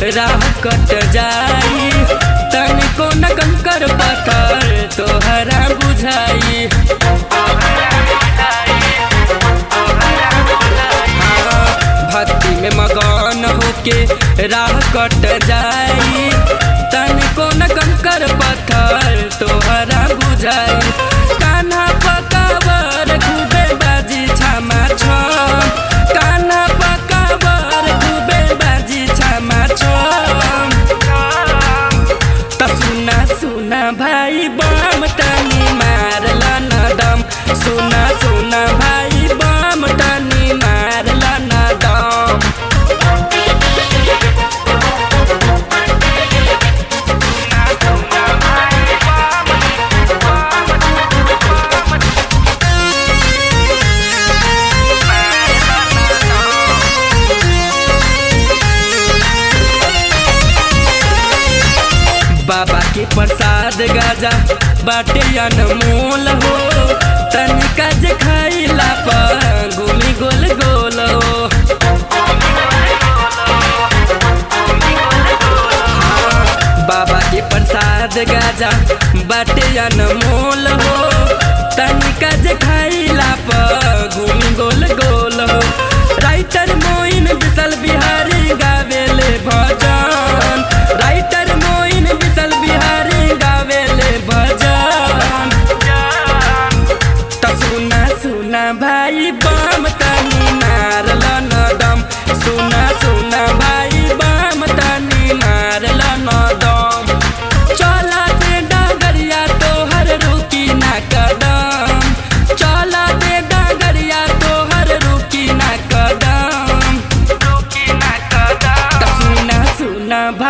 राह कट जाई तनिको न कंकर पत्थर तोहरा बुझाई हाँ, भक्ति में मगन होके राह कट जाई तनिको न कंकर पत्थर तोहरा बुझाई कान्हा पकावर खूबे बाजी छामा छम कान्हा पकावर खूबे बाजी छामा छम त सुना सुना भाइ बम तनी मारल न दम सुना सुना भाइ बम तनी मारल न दम बाबा के प्रसाद गाजा बाटे अनमोल हो तनिका जे खाइला पर गोली गोल गोल हो हाँ, बाबा के प्रसाद गाजा बाटे अनमोल हो तनिका जे खाइला पर गोली गोल गोल हो राइटर मोइन विशल बिहारी गावेले भजन राइटर मोइन विशल बिहारी गावेले भजन त सुना सुना भाइ बम तनी मारल न दम सुना सुना भाइ बम तनी मारल न दम चला दे डगरिया तोहर रुकी ना कदम चला दे डगरिया तोहर रुकी ना कदम त सुना सुना